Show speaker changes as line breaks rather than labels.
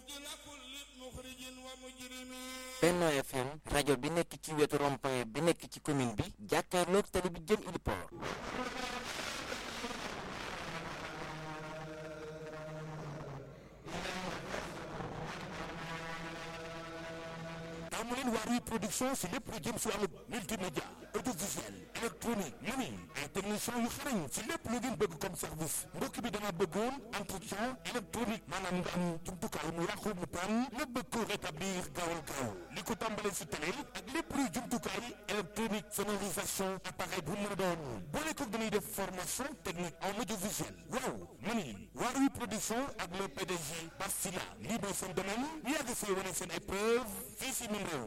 Benno FM rajo bi nekk ci wetu rond-point bi nekk ci commune bi jàkkaarloog tali bi jëm Iliport
taamu leen Waarwi production si lépp lu jëm si wàllu multimédia audiovisuel électronique mani ay technicien yu xarañ si lépp lu ngeen bëgg comme service mbokk bi dama bëggoon entretien électronique maanaam nga am jumtukaay mu yàqu mu paan nga bëgg ko rétablir gaawal gaaw li ko tàmbalee si télé ak lépp luy jumtukaay électronique sonorisation appareil bu mën a doon boole ko dañuy def formation technique en audiovisuel waaw mani Waarwi production ak le PDG Bastila lii mooy seen domaine ñu yàgg see wane seen ay preuve fii si mim réew